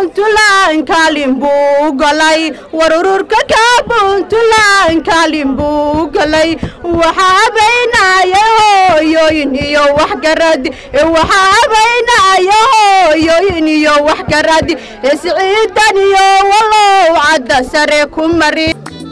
puntland kaalin buu galay war ururka ka puntland kaalin buu galay waxaa habaynaya hooyooyin iyo waxgarad waxaa habaynaya hooyooyin iyo waxgarad isciidan iyo walow cadda sare ku mari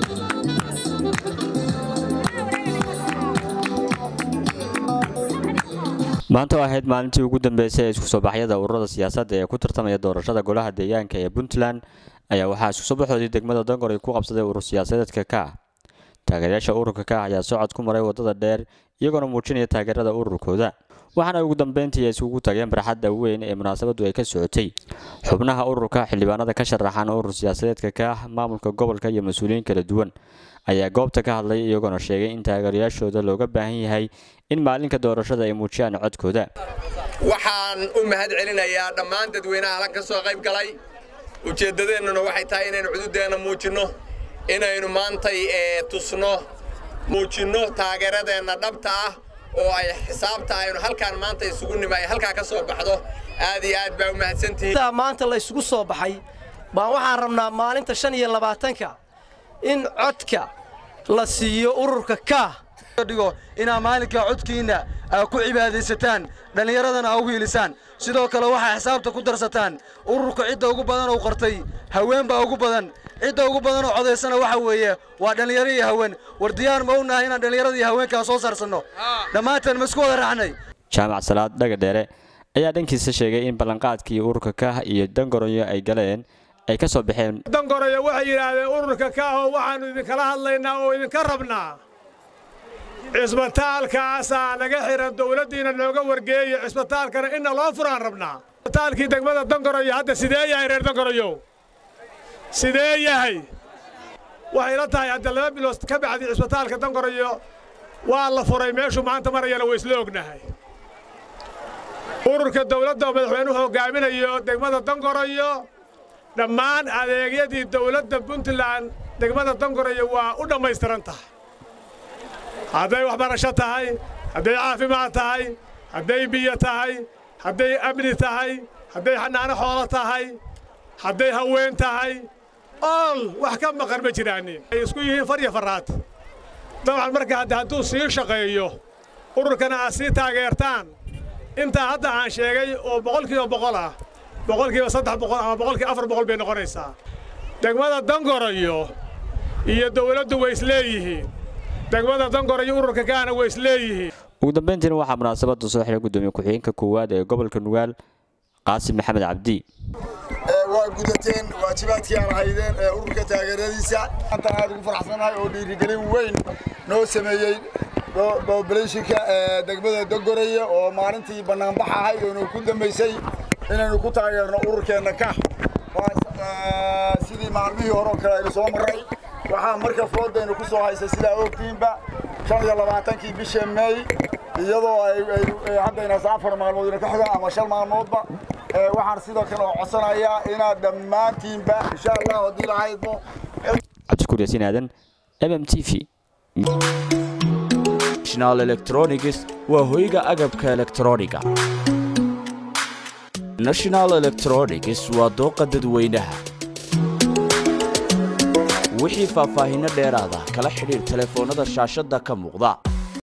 maanta oo ahayd maalintii ugu dambeysay ee isku soo baxyada ururada siyaasadda ee ku tartamaya doorashada golaha deegaanka ee puntland ayaa waxaa isku soo baxoodii degmada dongor ay ku qabsaday urur siyaasadeedka ka ah taageerayaasha ururka ka ah ayaa socod ku maray waddada dheer iyagoona muujinaya taageerada ururkooda waxaana ugu dambeyntii ay isugu tageen barxadda weyn ee munaasabaddu ay ka socotay xubnaha ururka xildhibaanada ka sharaxan urur siyaasadeedka ka ah maamulka gobolka iyo mas-uuliyiin kala duwan ayaa goobta ka hadlay iyagoona sheegay in taageerayaashooda looga baahan yahay in maalinka doorashada ay muujiyaan codkooda waxaan u mahad celinayaa dhammaan dadweynaha halan ka soo qayb galay ujeeddadeennuna waxay tahay inaynu cududeenna muujinno inaynu maantay tusno muujinno taageeradeenna dhabta ah oo ay xisaabta aynu halkaan maanta isugu nima ay halkaa ka soo baxdo aad iyo aad baa u mahadsantihiin maanta la isugu soo baxay baan waxaan rabnaa maalinta shan iyo labaatanka in codka la siiyo ururka kaah dhigo inaa maalinkaa codkiinna aa ku cibaadaysataan dhallinyaradana aa u hiilisaan sidoo kale waxaa xisaabta ku darsataan ururka cidda ugu badan oo qortay haween baa ugu badan cidda ugu badan oo codaysana waxa weeye waa dhallinyaro iyo haween war diyaar ma u nahay inaan dhallinyarada iyo haweenkaa soo saarsanno dhammaanteen ma isku wada raacnay jaamac salaad dhaga dheere ayaa dhankiisa sheegay in ballanqaadkii ururka kaah iyo dangoronyo ay galeen ay ka soo baxeen dangoronyo waxay yidhaahdeen ururka kaahoo waxaannu idinkala hadlaynaa oo idinka rabnaa cisbitaalkaasaa naga xihan dowladdiina nooga wargeeya cisbitaalkana inna loo furaan rabnaa cisbitaalkii degmada dangoroyo hadda sidee yahay reer dangoroyow sidee yahay waxay la tahay hadda laba bilood ka bacdii cisbitaalka dangoroyo waa la furay meeshuu maanta marayana waa isla ognahay ururka dowladda oo madaxweynuhu hoggaaminayo degmada dangoroyo dhammaan adeegyadii dowladda puntland degmada dangoroyo waa u dhammaystiran tahay hadday waxbarasho tahay hadday caafimaad tahay hadday biyo tahay hadday amni tahay hadday xanaano xoolo tahay hadday haween tahay ool wax ka maqan ma jiraanin ay isku yihiin far iyo farraad dabcan marka hadde hadduu sii shaqeeyo ururkana aad sii taageertaan intaa hadda aan sheegay oo boqolkiiba boqol ah boqolkiiba saddex boqol ama boqolkiiba afar boqol bay noqonaysaa degmada dangoroyo iyo dowladdu way isleeyihiin degmada dangoroyo ururka kaana way isleeyihiin ugu dambeyntiina waxaa munaasabadda soo xiray gudoomiye ku-xigeenka koowaad ee gobolka nugaal qaasim maxamed cabdi waa gudateen waajibaadkii aan haydeen ee ururka taageeradiisa maanta aad ugu faraxsanahay oo dhiirigelin weyn noo sameeyey bobulationka degmada dogoraya oo maalintii bannaanbax ahayd oo noo ku dambaysay inaynu ku taageerno ururkeenna ka sidii maalmihii hore oo kale aynu soo marray waxaa marka foodaynu ku soo haysay sidaa ogtiinba shan iyo labaatankii bisha meey iyadoo ay haddaynas afar maalmood ina ka xigaan ama shan maalmoodba waxaan sidoo kale oo codsanayaa inaad dhammaantiinba insha allah haddii lahaydmo cabdiskuur yaasiin aadan m m t v national electronics waa hoyga agabka elektrooniga national electronics waa dooqa dadweynaha wixii faahfaahinno dheeraada kala xidhiir telefoonnada shaashadda ka muuqda